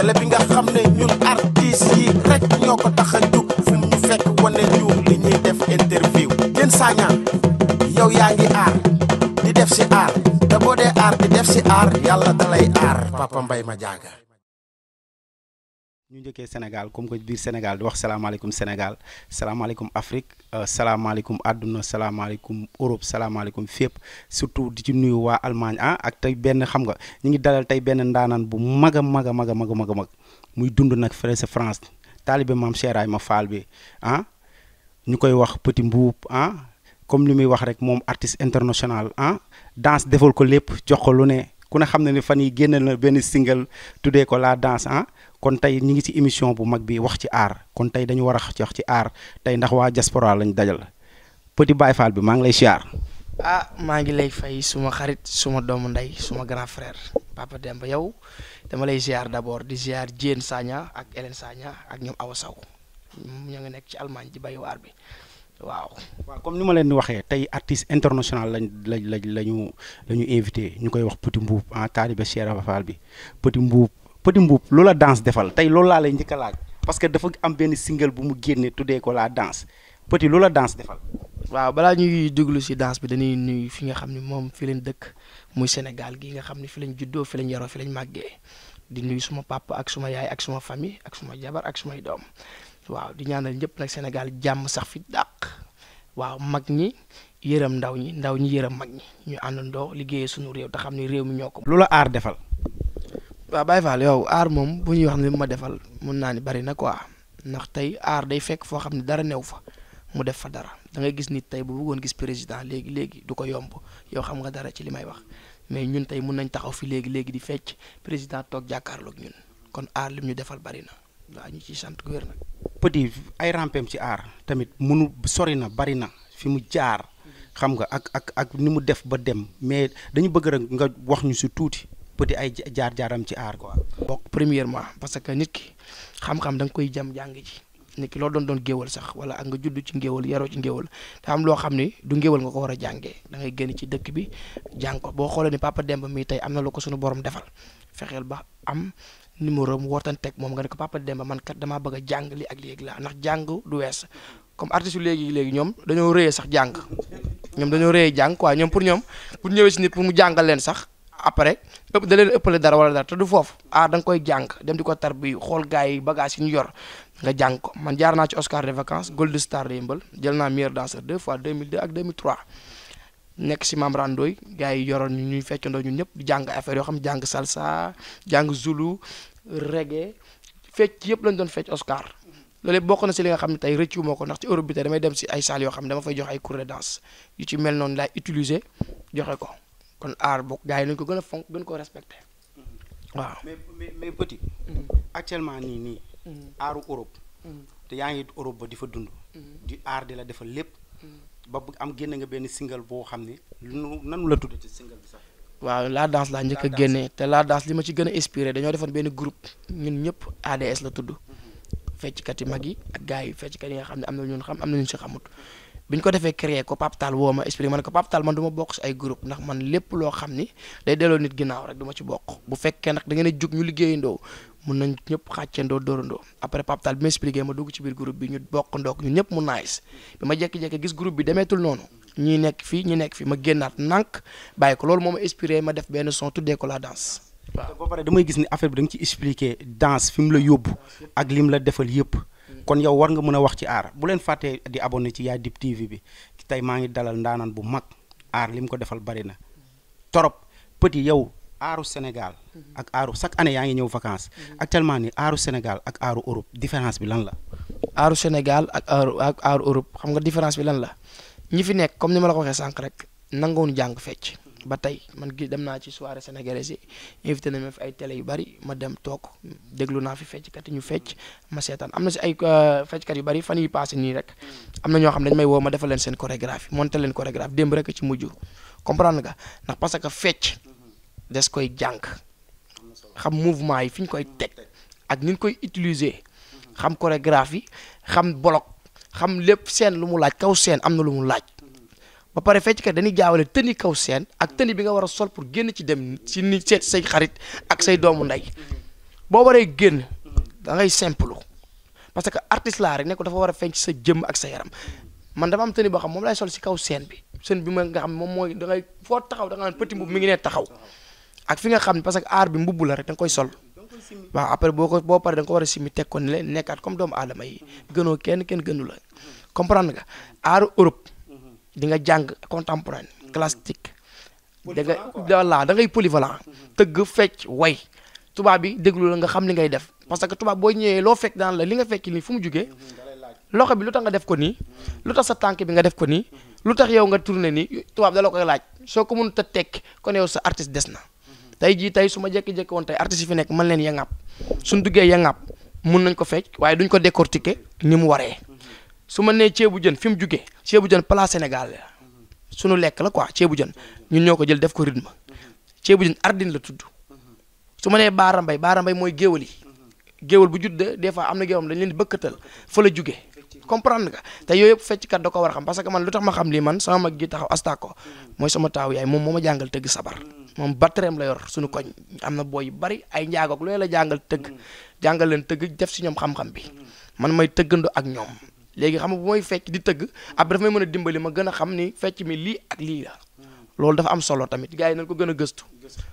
télé bi nga xam ne ñun artistes yi rek ñoo ko tax a jug fu mu ñu fekk wane ñu li ñuy def interview Diène Sagna yow yaa ngi aar di def si aar te boo dee aar di def si aar yàlla dalay aar Papa Mbaye Madiaga ñu njëkkee Sénégal comme que biir Sénégal di wax salaamaaleykum Sénégal salaamaaleykum Afrique salaamaaleykum àdduna salaamaaleykum Europe salaamaaleykum fépp surtout di ci nuyu waa Allemagne ah ak tey benn xam nga ñu ngi dalal tey benn ndaanaan bu mag a mag a mag a mag a mag a mag muy dund nag fële sa France taalibe maam Cheikh ma Fall bi ah ñu koy wax Petit Mbuub ah comme li muy wax rek moom artiste international ah danse defal ko lépp jox ko lu ne ku ne xam ne ni fan yi génnal na benn single tuddee ko la danse ah kon tey ñi ngi ci émission bu mag bi wax ci aar kon tey dañu war a wax ci aar tey ndax waa diaspora lañ dajal Petit Baye Fall bi maa ngi lay siyaar ah maa ngi lay fay suma xarit suma doomu ndey suma grand frère Papa Demba yow dama lay ziar d'abord di ziar Diène Sagna ak Hélène Sagna ak ñoom Awa Sow ñoo ngi nekk ci Allemagne di bay waar bi waaw. waaw comme ni ma leen di waxee tey artiste international lañ lañ lañ lañu la ñu invité ñu koy wax Petit Mbuub ah taalibe Cheikh Fall bi Petit Mbuub Petit Mbuub loola danse defal tey loolu laa lay njëkk a laaj parce que dafa am benn single bu mu génne tuddee ko la danse Petit loola danse defal. waaw balaa ñuy déglu si danse bi dañuy nuyu fi nga xam ne moom fi leen dëkk muy Sénégal gi nga xam ne fi lañ juddoo fi lañ yaroo fi lañ màggee di nuyu suma papa ak suma yaay ak suma famille ak suma jabar ak sumay doom waaw di ñaanal ñëpp nag Sénégal jàmm sax fi dàq waaw mag ñi yërëm ndaw ñi ndaw ñi yërëm mag ñi ñu àndandoo liggéeyee suñu réew te xam ne réew mi ñoo ko. loola aar defal. waaw Baye Fall yow aar moom bu ñuy wax ne ma defal mun naa ni bari na quoi ndax tey aar day fekk foo xam ne dara new fa mu def fa dara da ngay gis nit tey bu bëggoon gis président léegi léegi du ko yomb yow xam nga dara ci li may wax mais ñun tey mun nañ taxaw fi léegi léegi di fecc président toog jàkkaarloog ñun kon aar lim ñu defal bari na waaw ñu ciy sant wér na. Petit ay rampem ci aar tamit munu sori na bari na fi mu jaar xam nga ak ak ak ni mu def ba dem mais dañu bëgg rek nga wax ñu si tuuti Petit ay jaar-jaaram ci aar quoi. bokk premièrement parce que nit ki xam-xam da nga koy jam jàng ji. nit ki loo doon doon géwal sax wala ak nga judd ci ngéwal yaroo ci ngéwal te am loo xam ni du ngéwal nga ko war a jàngee da ngay génn ci dëkk bi jàng ko boo xoolee ni Papa Demba mii tey am na lu ko suñu borom defal fexeel ba am numéro mu wootanteeg moom nga ne ko Papa Demba man kat damaa bëgg a jàng li ak léegi laa ndax jàng du wees comme artiste yu léegi léegi ñoom dañoo rëyee sax jàng ñoom dañoo rëyee jàng quoi ñoom pour ñoom pour ñëwee si nit pour mu jàngal leen sax après ëpp da leen ëppale dara wala dara te du foofu ah da nga koy jàng dem di ko tar bi xool gars yi bagage yi ñu yor nga jàng ko man jaar naa ci Oscar de vacances Gold Star de Yëmbal jël naa meilleur danseur deux fois 2002 ak 2003 nekk si Mame Randoy gars yi yoroon ñu ñuy feccandoo ñun ñëpp di jàng affaire yoo xam jàng salsa jàng zulu reggae fecc yëpp lañ doon fecc Oscar loolu yëpp bokk na si li nga xam ne tey rëccu moo ko ndax ci Europe bi tey damay dem si ay salles yoo xam ne dama fay jox ay cours de danse yu ci mel noonu laay utiliser joxe ko kon aar bokk gars yi nañ ko gën a fonk gën ko respecté waaw. mais mais mais Petit. actuellement nii nii. aaru Europe. te yaa ngi Europe ba di fa dund. di aar di la defal lépp. ba bu am génne nga benn single boo xam ne lu nanu la tuddee ci single bi sax. waaw la danse laa njëkk a génne te la danse li ma ci gën a inspiré dañoo defoon benn groupe ñun ñëpp ADS la tudd. fecckat yi mag yi ak gars yi fecckat yi nga xam ne am na ñun xam am na ñu si xamut. bi ñu ko defee créer ko Pape Tall woo ma expliqué ma ne ko Pape Tall man du ma bokk si ay groupe ndax man lépp loo xam ni day delloo nit ginnaaw rek du ma ci bokk bu fekkee nag da ngeen a jug ñu liggéeyandoo mun nañ ñëpp xàccandoo dóorandoo après Pape Tall bi ma expliqué ma dugg ci biir groupe bi ñu bokk ndook ñun ñëpp mu nice bi ma jékki-jékki gis groupe bi demeetul noonu ñii nekk fii ñi nekk fii ma génnaat nànk bàyyi ko loolu moo ma inspiré ma def benn son tuddee ko la danse waaw ba pare damay gis ni affaire bi da nga ci expliqué danse fi mu la yóbbu ak lim la defal yëpp kon yow war nga mën a wax ci aar bu leen fàttee di abonné ci Yaay Dib TV bi tey maa ngi dalal ndaanaan bu mag aar li mu ko defal bari na torop Petit yow aaru Sénégal ak aaru chaque année yaa ngi ñëw vacances actuellement ni aaru Sénégal ak aaru Europe différence bi lan la. aaru Sénégal ak aaru ak aaru Europe xam nga différence bi lan la ñi fi nekk comme ni ma la ko waxee sànq rek nangoonu jàng fecc ba tey man gi dem naa ci soirée sénégalaise yi invité nañ ma fi ay télé yu bari ma dem toog déglu naa fi fecckat yi ñu fecc ma seetaan am na si ay fecckat yu bari fan yi passé nii rek am na ñoo xam ne dañu may woo ma defal leen seen chorégraphie monté leen chorégraphie démb rek ci mujj comprendre nga ndax parce que fecc des koy jàng xam mouvement yi fi ñu koy teg ak ni ñu koy utiliser xam chorégraphie xam bloc xam lépp seen lu mu laaj kaw seen am na lu mu laaj. ba pare fecckat dañuy jaawale tëni kaw seen ak tëni bi nga war a sol pour génn ci dem ci ni seet say xarit ak say doomu ndey boo waree génn da ngay simple parce que artiste laa rek ne ko dafa war a feeñ ci sa jëmm ak sa yaram man dafa am tëni boo xam moom lay sol si kaw scène bi scène bi ma nga xam moom mooy da ngay foo taxaw da nga naan petit mbubb mi ngi ne taxaw ak fi nga xam ne parce que aar bi mbubb la rek da nga koy sol waaw après boo ko boo paree da nga ko war a simi teg ko ni leen nekkaat comme doomu aadama yi gënoo kenn kenn gënu la comprendre nga aaru Europe di nga jàng contemporain classique da nga voilà da ngay polyvalent tëgg fecc way tubaab bi déglu la nga xam li ngay def parce que tubaab boo ñëwee loo fekk daan la li nga fekk nii fu mu jugee loxo bi lu tax nga def ko nii lu tax sa tànk bi nga def ko nii lu tax yow nga tourné nii tubaab da la koy laaj soo ko mënut a tekk kon yow sa artiste des na tey jii tey su ma jékki-jékki woon tey artistes yi fi nekk mën leen yangap suñ duggee yangap mun nañ ko fecc waaye duñ ko décortiquer ni mu waree su ma nee ceebu jën fi mu jugee ceebu jën plat Sénégal la suñu lekk la quoi ceebu jën ñun ñoo ko jël def ko rythme ceebu jën ardine la tudd su ma nee baara mbay baara mbay mooy géwal yi géwal bu judd des fois am na géwam dañ leen di bëkkatal fa la jugee comprendre nga te yooyu yëpp fecckat da ko war a xam parce que man lu tax ma xam lii man sama mag gi taxaw astako mooy sama taaw yaay moom moo ma jàngal tëgg sabar moom battereem la yor suñu koñ am na booy yu bari ay njaagoog looy la jàngal tëgg jàngal leen tëgg def si ñoom xam-xam bi man may tëggando ak ñoom léegi xam nga bu may fecc di tëgg après dafa may mën a dimbali ma gën a xam ni fecc mi lii ak lii la loolu dafa am solo tamit gars yi nañ ko gën a gëstu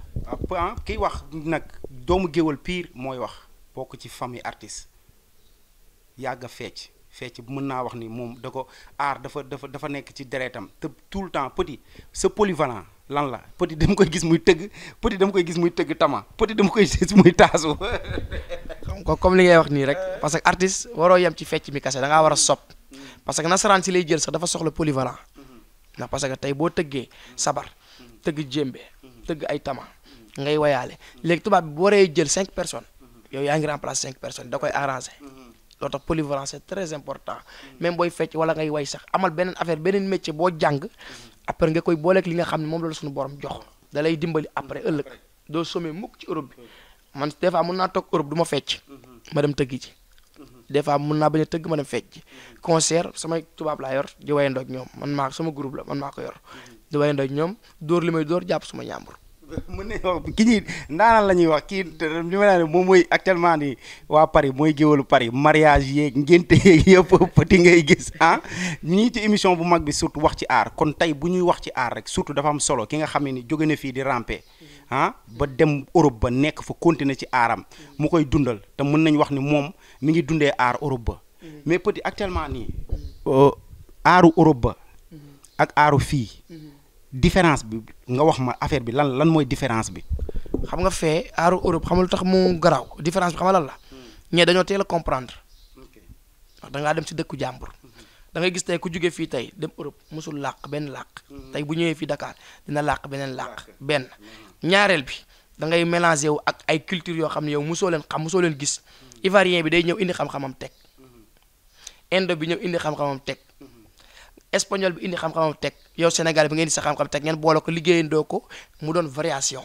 ah kiy wax nag doomu géwal pire mooy wax bokk ci famille artiste yàgg a fecc fecc mën naa wax ni moom da ko aar dafa dafa dafa nekk ci deretam te tout le temps petit sa polyvalent lan la petit dama koy gis muy tëgg petit dama koy gis muy tëgg tama petit dama koy gis muy taasu xam ko comme li ngay wax nii rek parce que artiste waroo yem ci fecc mi kase da ngaa war a sopp parce que nasaraan si lay jël sax dafa soxla polyvalent ndax parce que tey boo tëggee sabar tëgg jémbe tëgg ay tama ngay wayaale léegi tubaab bi bu waree jël cinq personnes yow yaa ngi remplacer cinq personnes da koy arranger loolu tax polyvalence c'est très important même booy fecc wala ngay way sax amal beneen affaire beneen métier boo jàng après nga koy booleeg li nga xam ne moom la la suñu borom jox da lay dimbali après ëllëg doo somee mukk ci Europe bi man des fois mun naa toog Europe du ma fecc ma dem tëggi ci des fois mun naa bañ a tëgg ma dem fecc concert samay tubaab laa yor di wayandoog ñoom man maa sama groupe la man maa ko yor di wayandoog ñoom dóor li may dóor jàpp suma ñàmbur mën nañu wax ki ñuy ndaanaan la ñuy wax kii li ma ne moom mooy actuellement ni waa Paris mooy géwalu Paris mariage yeeg ngénte yeeg yëpp petit ngay gis ah ñii ci émission bu mag bi surtout wax ci aar kon tey bu ñuy wax ci aar rek surtout dafa am solo ki nga xam ne ni jóge na fii di ramper ah ba dem Europe ba nekk fa continuer ci aaram mu koy dundal te mën nañ wax ni moom mi ngi dundee aar Europe ba mais petit actuellement nii aaru Europe ba ak aaru fii différence bi nga wax ma affaire bi lan lan mooy différence bi. xam nga fee aaru Europe xam nga lu tax mu garaaw différence bi xam nga lan la ñee dañoo teel a comprendre ndax da ngaa dem si dëkku jàmbur da ngay gis tey ku jóge fii tey dem Europe musul làq benn làq tey bu ñëwee fii Dakar dina làq beneen làq benn ñaareel bi da ngay mélangé wu ak ay culture yoo xam ne yow musoo leen xam musoo leen gis ivoirien bi day ñëw indi xam-xamam teg indo bi ñëw indi xam-xamam teg. espagnol bi indi xam-xamam teg yow Sénégal bi ngeen di sa xam-xam teg ngeen boole ko liggéeyandoo ko mu doon variation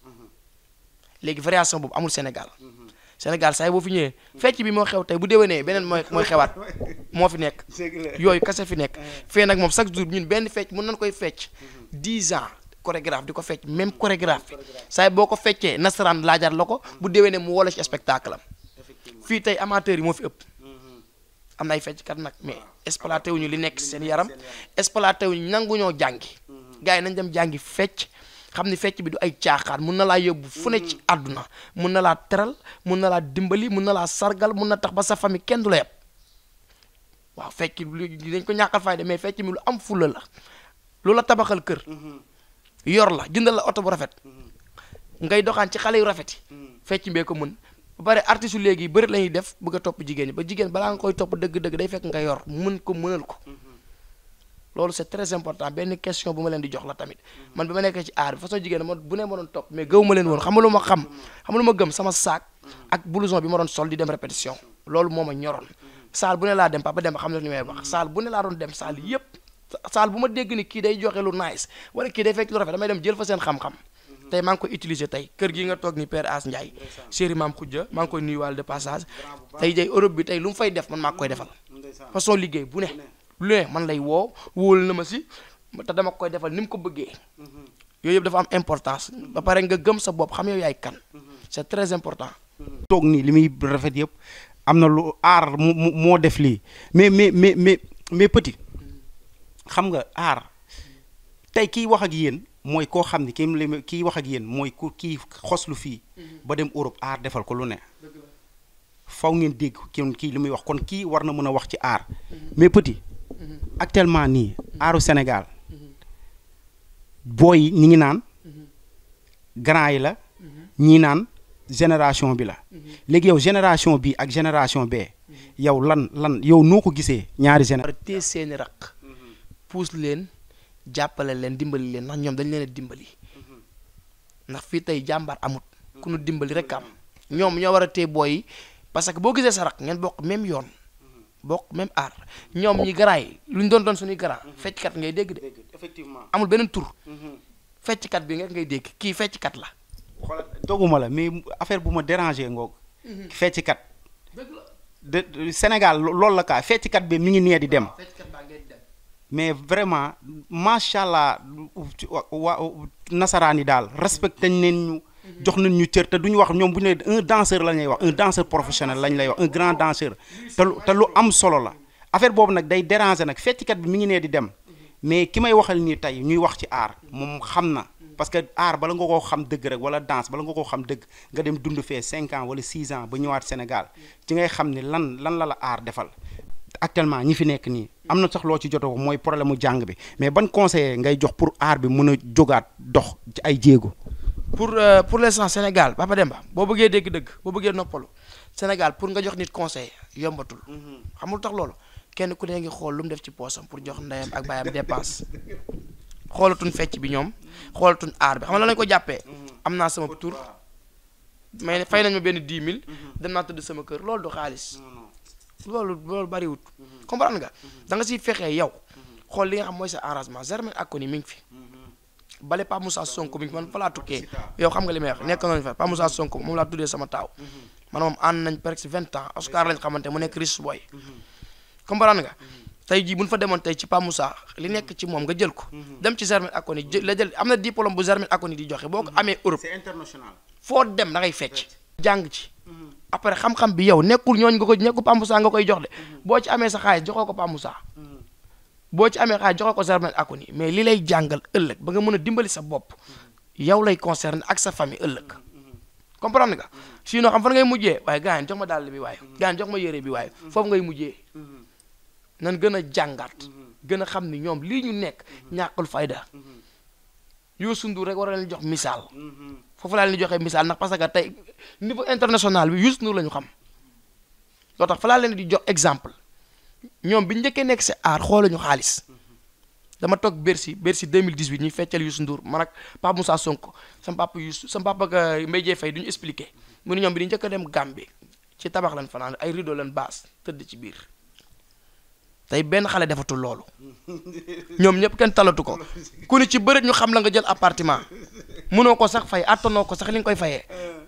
léegi variation boobu amul Sénégal Sénégal saa yi boo fi ñëwee fecc bi moo xew tey bu déwénee beneen mooy mooy xewaat moo fi nekk yooyu kase fi nekk fee nag moom chaque jour ñun benn fecc mën nañ koy fecc 10 ans chorégraphe di ko fecc même chorégraphe bi saa yi boo ko feccee nasaraan laajar la ko bu déwénee mu wala ci spectacle am fii tey amateurs yi moo fi ëpp am na ay fecckat nag mais exploité wuñu li nekk seen yaram exploité wuñu nangu ñoo jàngi gars yi nañ dem jàngi fecc xam ni fecc bi du ay caaxaan mun na laa yóbbu fu ne ci àdduna mun na laa teral mun na laa dimbali mun na laa sargal mun na tax ba sa famille kenn du la yeb waaw fecc dañ ko ñàkkal fayda mais fecc mi lu am fulla la lu la tabaxal kër yor la jëndal la oto bu rafet ngay doxaan ci xale yu rafet yi fecc mbee ko mën ba pare artiste yu léegi bëri la ñuy def bëgg a topp jigéen ñi ba jigéen balaa nga koy topp dëgg-dëgg day fekk nga yor mën ko mënal ko loolu c'est très important benn question bu ma leen di jox la tamit man bi ma nekkee ci aar bi façon jigéen ma bu ne ma doon topp mais gëw ma leen woon xam nga lu ma xam xam nga lu ma gëm sama saak ak blouson bi ma doon sol di dem répétition loolu moo ma ñoroon saal bu ne laa dem papa dem xam ne li may wax saal bu ne laa doon dem saal yépp saal bu ma dégg ni kii day joxe lu nice wala kii day fekk lu rafet damay dem jël fa seen xam-xam tey maa ngi koy utiliser tey kër gi nga toog ni Père As Ndiaye chéri maam Khoudia maa ngi koy nuyuwaale de passage tey jay Europe bi tey lu mu fay def man maa koy defal façon liggéey bu ne lu ne man lay woo wóolu na ma si te dama koy defal ni mu ko bëggee yooyu yëpp dafa am importance ba pare nga gëm sa bopp xam yow yaay kan c'est très important toog nii li muy rafet yëpp am na lu aar mu mu- moo def lii mais mais mais mais mais petit xam nga aar tey kiy wax ak yéen mooy koo xam ne kii li kiy wax ak yéen mooy ku kii xoslu fii ba dem Europe aar defal ko lu ne faw ngeen dégg kii kii li muy wax kon kii war na mën a wax ci aar mais petit actuellement nii aaru Sénégal booy yi ñi ngi naan grand yi la ñii naan génération bi la léegi yow génération bi ak génération bee yow lan lan yow noo ko gisee ñaari war génération a téye seeni raq puus leen jàppale leen dimbali leen ndax ñoom dañ leen a dimbali ndax fii tey jàmbaar amut ku nu dimbali rek am ñoom ñoo war a téye booy yi parce que boo gisee sa raq ngeen bokk même yoon bokk même aar ñoom ñi grand yi lu ñu doon doon suñuy grand fecckat ngay dégg de effectivement amul beneen tur fecckat bi nga ngay dégg kii fecckat la xoolal doguma la mais affaire bu ma dérangé ngoog fecckat de de- Sénégal lo- loolu la kaa fecckat bi mi ngi nee di dem fecckat baa ngay dem mais vraiment macha allah wa nasaraan yi daal respecté nañ ñu jox nañ ñu cër te duñu wax ñoom bu ñu nee un danseur la ñuy wax un danseur professionnel lañ lay wax un grand danseur te lu te lu am solo la affaire boobu nag day déranger nag fecckat bi mi ngi nee di dem mais ki may waxal nii tey ñuy wax ci aar moom xam na parce que aar bala nga koo xam dëgg rek wala danse bala nga koo xam dëgg nga dem dund fee 5 ans wala 6 ans ba ñëwaat Sénégal ci ngay xam ni lan lan la la aar defal actuellement ñi fi nekk nii am na sax loo ci jotoo mooy problème mu jàng bi mais ban conseiller ngay jox pour aar bi mën a jógaat dox ci ay jéego. pour euh, pour l'instant Sénégal Papa Demba boo bëggee dégg dëgg boo bëggee noppalu Sénégal pour nga jox nit conseil yombatul xamul tax loolu kenn ku ne ngi xool lu mu def ci poosam pour jox ndeyam ak baayam dépense xoolatuñ fecc bi ñoom xoolatuñ aar bi xam nga lan lañ ko jàppee am naa sama tur mais fay nañ ma benn 10 000 dem naa tëdd sama kër loolu du xaalis loolu loolu bariwut comprendre nga da nga siy fexee yow xool li nga xam mooy sa arrangement Germaine Aconi mi ngi fi bale Pa Moussa Sonko mi ngi fi man fa laa tukkee yow xam nga li may wax nekk nañu fa Pa Moussa Sonko moom laa tuddee sama taaw man moom ànd nañ presque vingt ans Oscar lañ xamante mu nekk riche boy comprendre nga tey jii bu ñu fa demoon tey ci Pa Moussa li nekk ci moom nga jël ko dem ci Germaine Aconi jël la jël am na diplôme bu Germaine Aconi di joxe boo ko amee Europe c'est international. foo dem da ngay fecc jàng ci après xam-xam bi yow nekkul ñooñ nga ko nekkul Pa Moussa nga koy jox de boo ci amee sa xaalis joxoo ko Pa Moussa boo ci amee xaalis joxoo ko Germaine Aconi mais li lay jàngal ëllëg ba nga mën a dimbali sa bopp yow lay concerné ak sa famille ëllëg comprendre nga sinon xam fan ngay mujjee waaye gars yi jox ma dàll bi waaye gars yi jox ma yére bi waaye foofu ngay mujjee nan gën a jàngaat gën a xam ni ñoom lii ñu nekk ñàkkul fayda Youssou Ndour rek war a leen jox misaal foofu laa leen di joxee misaal ndax parce que tey niveau international bi Youssou Ndour la ñu xam loo tax fa laa leen di jox exemple ñoom bi ñu njëkkee nekk si aar xooluñu xaalis dama toog Bercy Bercy 2018 ñuy feccal Youssou Ndour man ak Pape Moussa Sonko sama papa Youssou sama papa ak Mbaye Dieye Faye du ñu expliqué mu ne ñoom bi di njëkk a dem Gambie ci tabax lan fanaan ay rideau lan baas tëdd ci biir tey benn xale defatul loolu ñoom ñëpp kenn talatu ko ku ni ci bëreet ñu xam la nga jël appartement mënoo ko sax fay attanoo ko sax li nga koy fayee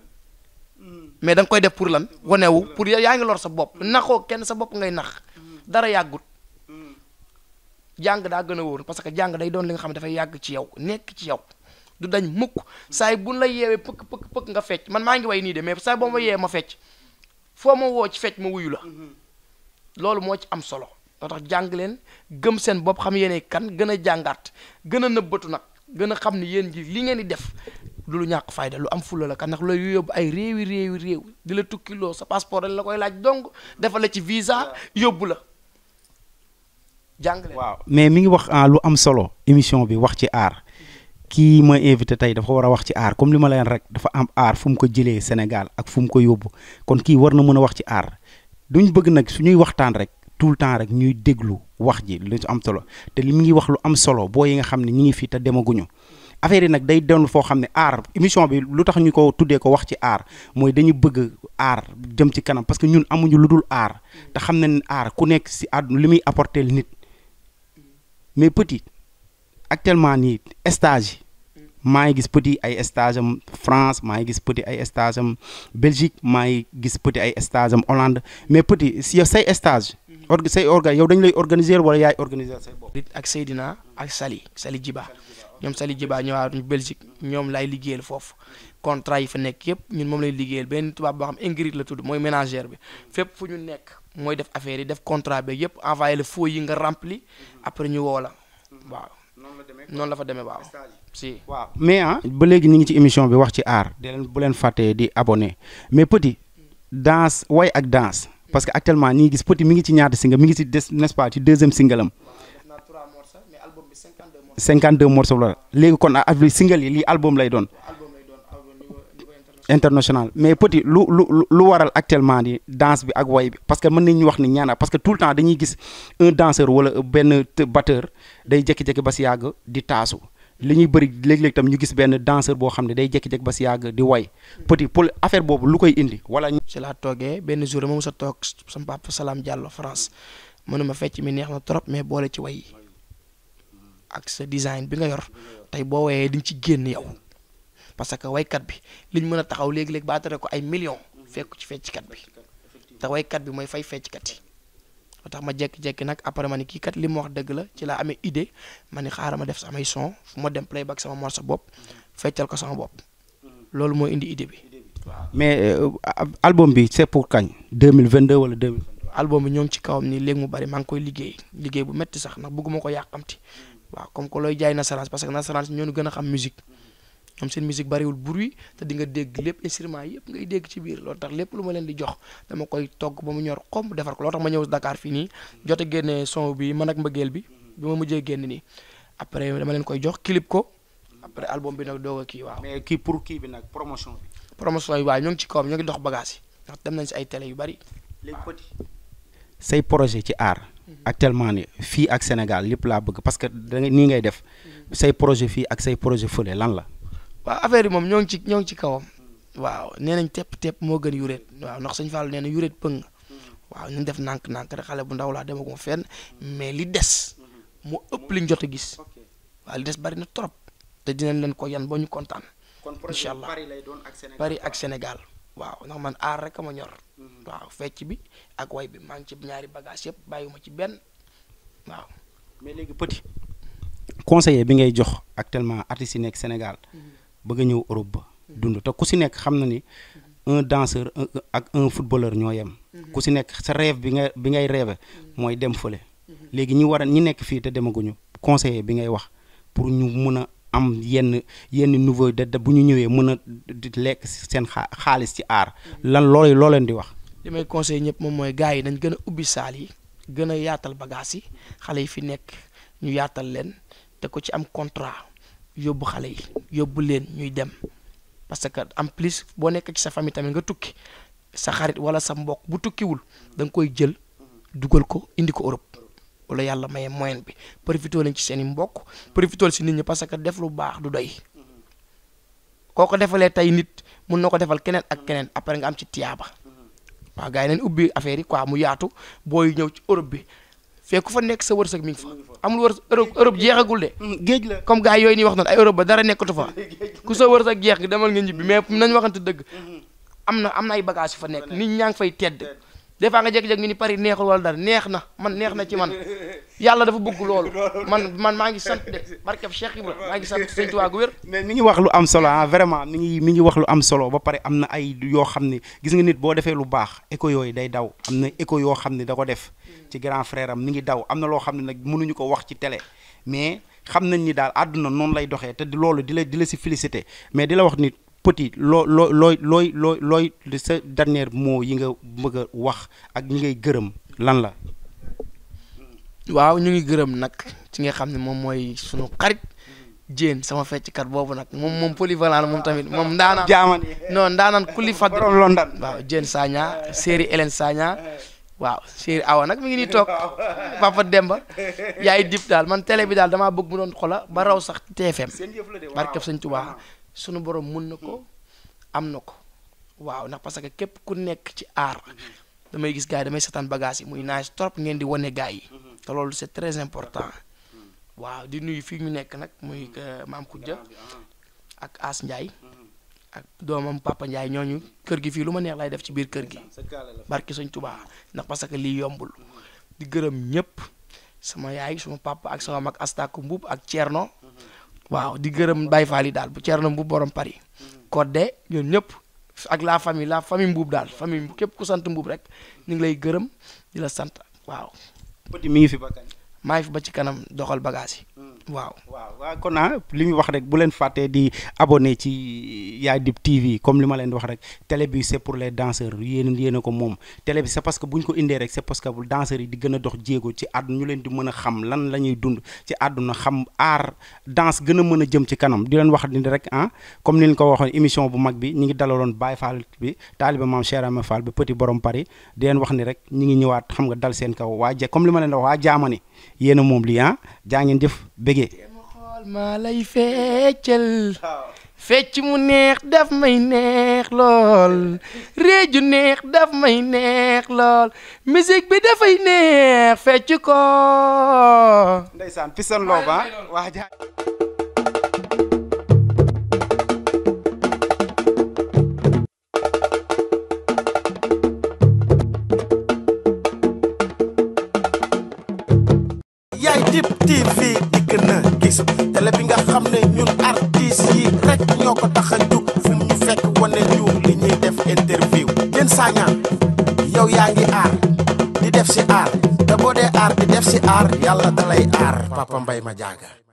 mais da nga koy def pour lan wanewu pour yaa ngi lor sa bopp naxoo kenn sa bopp ngay nax dara yàggut jàng daa gën a wóor parce que jàng day doon li nga xam ne dafay yàgg ci yow nekk ci yow du dañ mukk saa yi buñ la yeewee pëkk pëkk pëkk nga fecc man maa ngi way nii de mais saa yi boo ma yeewee ma fecc foo ma woo ci fecc ma wuyu la loolu moo ci am solo loo tax jàng leen gëm seen bopp xam yéene kan gën a jàngaat gën a nëbbatu nag gën a xam ni yéen ji li ngeen di def du lu ñàkk fayda lu am fulla la kan ndax looy yóbbu ay réewi réewi réew di la tukkiloo sa passeport dañ la koy laaj dong defal la ci visa yóbbu la jàng leen waaw mais mi ngi wax ah lu am solo émission bi wax ci aar kii ma invité tey dafa war a wax ci aar comme li ma leen rek dafa am aar fu mu ko jëlee Sénégal ak fu mu ko yóbbu kon kii war na mën a wax ci aar duñ bëgg nag suñuy waxtaan rek tout le temps rek ñuy déglu wax ji lu am solo te li mi ngi wax lu am solo boo yi nga xam ne ñi ngi fii te demaguñu affaire yi nag day doon foo xam ne aar émission bi lu tax ñu ko tuddee ko wax ci aar mooy dañu bëgg aar jëm ci kanam parce que ñun amuñu lu dul aar te xam nañ ne aar ku nekk si àdduna li muy apporter nit mais petit actuellement nii stage yi maa ngi gis petit ay stage am France maa ngi gis petit ay stage am Belgique maa ngi gis petit ay stage am Hollande mais petit si yow say stage org say orga yow dañu lay organiser wala yaay organiser say bopp. ak Seydina ak Sali Sali Jiba ñoom Sali Jiba ñëwaat ñu Belgique ñoom lay liggéeyal foofu contrat yi fa nekk yëpp ñun moom lay liggéeyal benn tubaab boo xam Ingrid la tudd mooy ménagère bi fépp fu ñu nekk mooy def affaire yi def contrat bi yëpp envoyé la faux yi nga rempli après ñu woo la waaw noonu la fa demee waaw si waaw mais ah ba léegi ñu ngi ci émission bi wax ci art di leen bu leen fàttee di abonné mais petit danse way ak danse parce que actuellement ñi ngi gis petit mi ngi ci ñaata single mi ngi ci des n'est-ce pas ci deuxième single am 52 morceaux la léegi kon ak single yi lii album lay doon international mais petit lu lu lu waral actuellement ni danse bi ak way bi parce que mën nañu wax ni ñaana parce que tout le temps dañuy gis un danseur wala benn batteur day jékki-jékki ba si yàgg di taasu li ñuy bëri léeg-léeg tam ñu gis benn danseur boo xam ne day jékki-jékki ba si yàgg di way petit pour affaire boobu lu koy indi wala. ci laa toogee benn jour moom sa toog sama papa Salam Diallo France mënuma fecc mi neex na trop mais boole ci way yi ak sa design bi nga yor tey boo wayee diñ ci génn yow. parce que waykat bi liñ mën a taxaw léegi-léegi baatare ko ay millions fekk ci fecckat bi te waykat bi mooy fay fecckat yi moo tax ma jekki-jekki nag après ma ni kii kat li ma wax dëgg la ci laa amee idée ma ni xaaral ma def samay son fu ma dem playback sama morceau bopp feccal ko sama bopp loolu moo indi idée bi waaw. mais album bi c'est pour kañ 2022 wala 2022. album bi ñoo ngi ci kawam nii léegi mu bari maa ngi koy liggéey liggéey bu metti sax ndax bëgguma ko yàqamti waaw comme que looy jaay nasaraan parce que nasaraan ñoo ñu gën a xam musique ñoom seen musique bariwul bruit te di nga dégg lépp instrument yëpp ngay dégg ci biir loolu tax lépp lu ma leen di jox dama koy togg ba mu ñor xomb defar ko loolu tax ma ñëw Dakar fii nii jot a génne son bi man ak mbëggeel bi bi ma mujjee génn nii après dama leen koy jox clip ko après album bi nag doog a kii waaw. mais kii pour kii bi nag promotion bi. promotion yi waaw ñoo ngi ci kawam ñoo ngi dox bagage yi ndax dem nañ si ay télé yu bari. léegi petit say projet ci art actuellement ni fii ak Sénégal lépp laa bëgg parce que da nga nii ngay def say projet fii ak say projet fële lan la. waaw affaire yi moom ñoo ngi ci ñoo ngi ci kawam waaw nee nañ tepp tepp moo gën yuréet waaw ndax sëñ Fall nee na yuréet pëng waaw ñu def nànk-nànk rek xale bu ndaw laa demaguma fenn mais li des moo ëpp liñ jot a gis waaw li des bari na trop te dinañ leen ko yan ba ñu kontaan incha allah Paris ak Sénégal waaw ndax man aar rek a ma ñor waaw fecc bi ak way bi maa ngi ci ñaari bagage yëpp bàyyiwuma ci benn waaw mais léegi petit conseiller bi ngay jox actuellement artistes yi nekk Sénégal bëgg a ñëw Europe ba dund te ku si nekk xam na ni un danseur ak un footballeur ñoo yem ku si nekk sa rêve bi nga bi ngay rêve mooy dem fële léegi ñi war a ñi nekk fii te demaguñu conseiller bi ngay wax pour ñu mun a am yenn yenn niveau de bu ñu ñëwee mën a di lekk seen xaalis ci aar lan loolu loo leen di wax li may conseiller ñëpp moom mooy gars yi dañ gën a ubbi saal yi gën a yaatal bagage yi xale yi fi nekk ñu yaatal leen te ko ci am contrat yóbbu xale yi yóbbu leen ñuy dem parce que en plus boo nekk ci sa famille tamit nga tukki sa xarit wala sa mbokk bu tukkiwul da nga koy jël dugal ko indi ko Europe wala yàlla maye moyen bi profité leen ci seen i mbokk profité si nit ñi parce que def lu baax du doy koo ko defalee tey nit mun na ko defal keneen ak keneen après nga am ci tiyaaba waaw gars yi nañ ubbi affaire yi quoi mu yaatu booy ñëw ci Europe bi fekk ku fa nekk sa wërsëg mi ngi fa amul wër Europe Europe jeexagul de. géej la comme gars yooyu ñuy wax noonu ay Europe ba dara nekkatu fa ku sa wërsëg jeex gi demal nga ñibbi mais nañ waxante dëgg am na am na ay bagages yu fa nekk nit ñaa ngi fay tedd des fois nga jékki-jékki ñu ni Paris neexul wala dara neex na man neex na ci man yàlla dafa bëgg loolu man man maa ngi sant de barkeb Cheikh Ibra maa ngi sant Sëñ Tuubaa gu wér mais mi ngi wax lu am solo ah vraiment mi ngi mi ngi wax lu am solo ba pare am na ay yoo xam ne gis nga nit boo defee lu baax écho yooyu day daw am na écho yoo xam ne da ko def ci grand frère am mi ngi daw am na loo xam ne nag mënuñu ko wax ci télé mais xam nañ ni daal àdduna noonu lay doxee te loolu di la di la si félicité mais di la wax ni petit loo loo looy looy looy looy sa dernier mot yi nga bëgg a wax ak ñi ngay gërëm lan la waaw ñu ngi gërëm nag ci nga xam ne moom mooy sunu xarit Diène sama fecckat boobu nag moom moom polyvalent la moom tamit moom ndaanaan jaaman non ndaanaan kulli fadl borom London waaw Diène Sagna séeri Hélène Sagna waaw séeri Awa nag mi ngi nii toog Papa Demba yaay dip daal man télé bi daal damaa bëgg mu doon xola ba raw sax TFM barkeb Sëñ Tuubaa sunu borom mun na ko am na ko waaw ndax parce que képp ku nekk ci aar damay gis gars yi damay seetaan bagage yi muy naaj trop ngeen di wane gars yi te loolu c'est très important waaw di nuyu fii ñu nekk nag muy maam Khoudia ak As Ndiaye ak doomam Papa Ndiaye ñooñu kër gi fii lu ma neex lay def ci biir kër gi barki Sëñ Tuubaa ndax parce que lii yombul di gërëm ñëpp sama yaay suma papa ak sama mag Astaku Mbub ak Thierno waaw di gërëm Baye Fall yi daal bu Thierno Mbub borom Paris Codé ñoom ñëpp ak la famille la famille mbuub daal famille képp ku sant mbuub rek ñu ngi lay gërëm di la sant waaw petit mi ngi fi ba kañ maa ngi fi ba ci kanam doxal bagage yi waaw waaw waaw kon ah li ñu wax rek bu leen fàttee di abonné ci Yaay Dib TV comme li ma leen di wax rek télé bi c'est pour les danseurs yéen yéen a ko moom télé bi c'est parce que bu ñu ko indee rek c'est parce que bu danseurs yi di gën a dox jéego ci àdduna ñu leen di mën a xam lan la ñuy dund ci àdduna xam aar danse gën a mën a jëm ci kanam di leen wax ni rek ah comme ni ñu ko waxoon émission bu mag bi ñi ngi dalaloon Baye Fall bi taaliba maam Cheikh Ahmed Fall bi petit borom Paris di leen wax ni rek ñi ngi ñëwaat xam nga dal seen kaw waa je comme li ma leen di wax waa jaamani yéen a moom lii ah jaa ngeen jëf bégee ma xool maa lay feccal fecc mu neex daf may neex lool réeju neex daf may neex lool musique bi dafay neex fecc ko ndeysaan piston loob ah waa jaa yaay Dib TV dikk na gis télé bi nga xam ne ñun artistes yi rek ñoo ko tax a jug fu mu ñu fekk wane ñu li ñuy def interview Diène Sagna yow yaa ngi aar di def si aar te boo dee aar di def si aar yàlla dalay aar Papa Mbaye ma jaaga